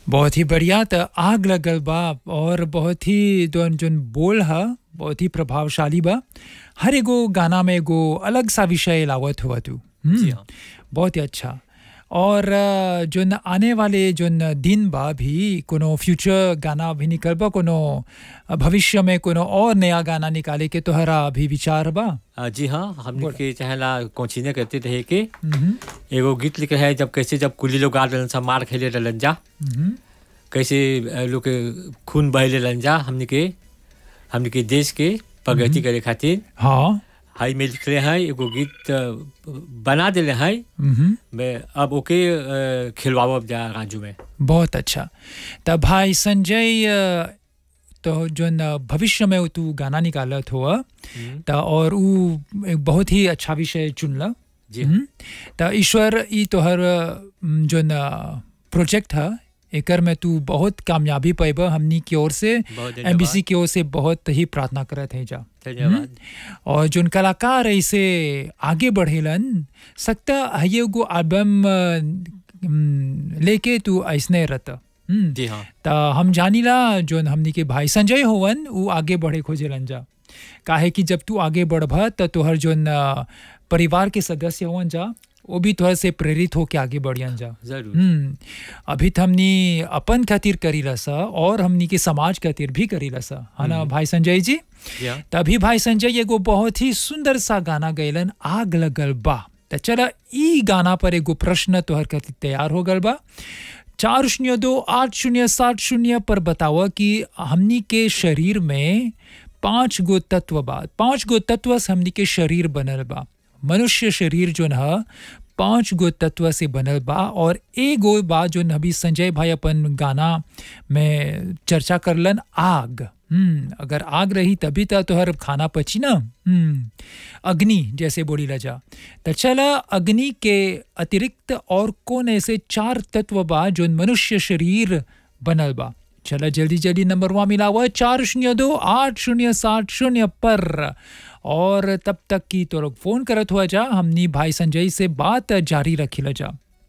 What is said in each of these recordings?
बहुत ही बढ़िया त आग लगल बा और बहुत ही जोन जोन बोल ह बहुत ही प्रभावशाली बा हर एगो गाना में एगो अलग सा विषय लावत हुआ तू हम्म, जी हाँ। बहुत ही अच्छा और अ, जोन आने वाले जोन दिन बा भी कोनो फ्यूचर गाना भी निकल बा कोनो अ, भविष्य में कोनो और नया गाना निकाले के तोहरा अभी विचार बा आ, जी हाँ हमने बोला। के चाहेला कोचिने करते रहे के हम्म, एगो गीत लिखे है जब कैसे जब कुली लोग गा रहलन सा मार खेले रहलन जा हम्म, कैसे अ, लोग के खून बहले रहलन जा हमने के हमने के देश के प्रगति करे खातिर हाँ हाई में लिखले हैं एगो गीत अ, बना दिले हैं हम्म, मैं अब ओके अ, खिलवावब जा राजू में बहुत अच्छा त भाई संजय अ, तो जोन अ, भविष्य में तू गाना निकालत हुआ त और ऊ एक बहुत ही अच्छा विषय चुनल जी हम्म, त ईश्वर ई तोहर अ, म, जोन प्रोजेक्ट है एकर में तू बहुत कामयाबी पैब हमनी की ओर से बहुत धन्यवाद। एमबीसी की ओर से बहुत ही प्रार्थना करत है जा धन्यवाद और जोन कलाकार ऐसे आगे बढ़ेलन सकता है एगो एल्बम अ, म, लेके तू ऐसने रहता हम्म, जी हाँ त हम जानीला जोन हमनी के भाई संजय होवन उ आगे बढ़े खोजेलन जा काहे कि जब तू आगे बढ़ब त तोहर जोन अ, परिवार के सदस्य होवन जा वो भी तोहर से प्रेरित होके आगे बढ़ियन जा जरूर हम्म अभी त हमनी अपन खातिर करी रसा और हमनी के समाज खातिर भी करी रसा है ना भाई संजय जी जी हाँ तभी भाई संजय एगो बहुत ही सुंदर सा गाना गैलन आग लगल बा त चला ई गाना पर एगो प्रश्न तोहर खातिर तैयार हो गल बा चार शून्य दो आठ शून्य सात शून्य पर बतावा कि हमनी के शरीर में पांच गो तत्व बा पांच गो तत्व से हमनी के शरीर बनल बा मनुष्य शरीर जो न पांच गो तत्व से बनल बा और एगो बा जो अभी संजय भाई अपन गाना में चर्चा करलन आग हम्म अगर आग रही तभी तो तोहर खाना पची ना हम्म अग्नि जैसे बोली लजा तो चला अग्नि के अतिरिक्त और कौन ऐसे चार तत्व बा जो मनुष्य शरीर बनल बा चला जल्दी जल्दी नंबर वहाँ मिला हुआ है चार शून्य दो आठ शून्य सात शून्य पर और तब तक की तो लोग फोन करत हुआ जा हमनी भाई संजय से बात जारी रखी जा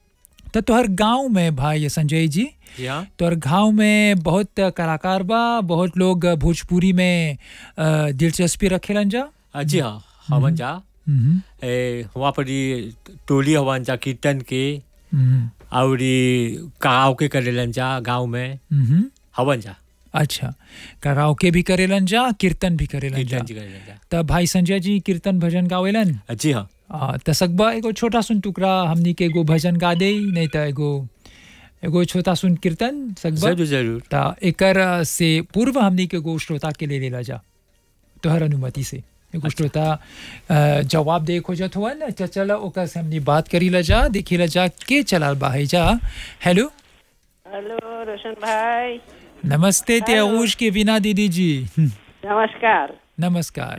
तो तोहर गांव में भाई संजय जी जी हाँ तोहर गांव में बहुत कलाकार बा बहुत लोग भोजपुरी में अ, दिलचस्पी रखेलन जा आ, जी हाँ हवन जा हम्म, ए, वहाँ पर ई टोली हवन जा कीर्तन के हम्म, और ई कराओके करेलन जा गाँव में हम्म, हवन जा अच्छा कराओके भी करेलन जा कीर्तन भी करेलन जा कीर्तन जी करेलन जा तब भाई संजय जी कीर्तन भजन गावेलन आ, जी हाँ आ, त सकबा एगो छोटा सुन टुकड़ा हमनी के एगो भजन गा दे नहीं त एगो एगो छोटा सुन कीर्तन सकबा जरूर जरूर त एकर से पूर्व हमनी के एगो श्रोता के ले लेला जा तोहर अनुमति से एगो श्रोता अ, जवाब दे खोजत हुआ न च चल ओकर से हमनी बात करी ला जा देखी ला जा के चलाल बा है जा हेलो हेलो रोशन भाई नमस्ते त्यागूश के बिना दीदी जी हम्म, नमस्कार नमस्कार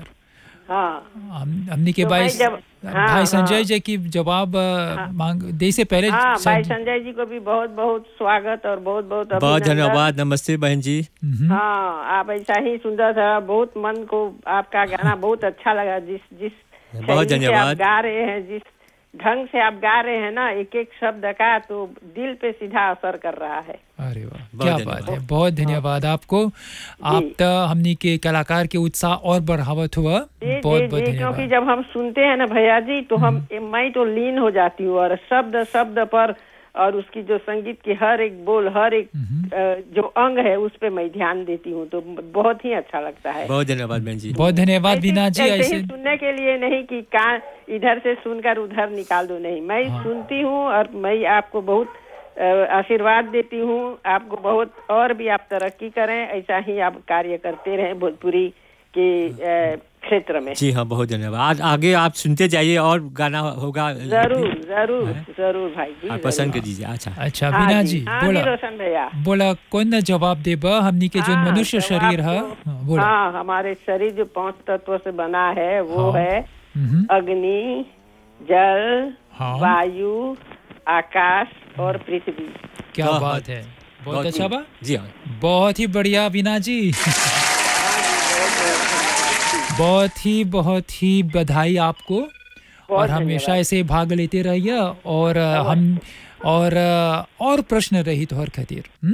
हाँ हम हमनी के तो भाई भाई जब- हाँ, भाई संजय हाँ। जी की जवाब अ, मांग दे से पहले हाँ भाई सं- संजय जी को भी बहुत बहुत स्वागत और बहुत बहुत बहुत अभिनंदन। धन्यवाद नमस्ते बहन जी हम्म, हाँ आप ऐसा ही सुंदर था बहुत मन को आपका गाना बहुत अच्छा लगा जिस जिस बहुत शैली से धन्यवाद। आप गा रहे हैं जिस ढंग से आप गा रहे हैं ना एक एक शब्द का तो दिल पे सीधा असर कर रहा है अरे वाह बहुत क्या धन्यवाद। बात है बहुत धन्यवाद आपको आप तो हमनी के कलाकार के उत्साह और बढ़ावत हुआ जी बहुत जी बहुत जी क्योंकि धन्यवाद जब हम सुनते हैं ना भैया जी तो हम मैं तो लीन हो जाती हूँ और शब्द शब्द पर और उसकी जो संगीत की हर एक बोल हर एक अ, जो अंग है उस पे मैं ध्यान देती हूँ तो बहुत ही अच्छा लगता है बहुत धन्यवाद बहन जी बहुत धन्यवाद ऐसे- बीना जी ऐसे ही ऐसे सुनने के लिए नहीं कि कान इधर से सुनकर उधर निकाल दो नहीं मैं सुनती हूँ और मैं आपको बहुत अ, आशीर्वाद देती हूँ आपको बहुत और भी आप तरक्की करें ऐसा ही आप कार्य करते रहें भोजपुरी के अ, क्षेत्र में जी हाँ बहुत धन्यवाद आज आगे आप सुनते जाइए और गाना होगा जरूर जरूर जरूर भाई जी आप जरूर। पसंद कर दीजिए अच्छा अच्छा हाँ बीना जी, जी हाँ जी बोला रोशन भैया बोला कौन ना जवाब देबा हमनी के जो हाँ, मनुष्य जवाब शरीर है तो- हाँ, बोला हाँ हमारे शरीर जो पांच तत्वों से बना है वो हाँ। है हम्म, अग्नि जल हाँ। वायु आकाश और पृथ्वी क्या हाँ, बात है बहुत अच्छा बा जी हाँ बहुत ही बढ़िया बीना जी बहुत ही बहुत ही बधाई आपको और हमेशा धन्यवाद। ऐसे भाग लेते रहिए और अ, हम और अ, और प्रश्न रही तो हर खातिर हम्म?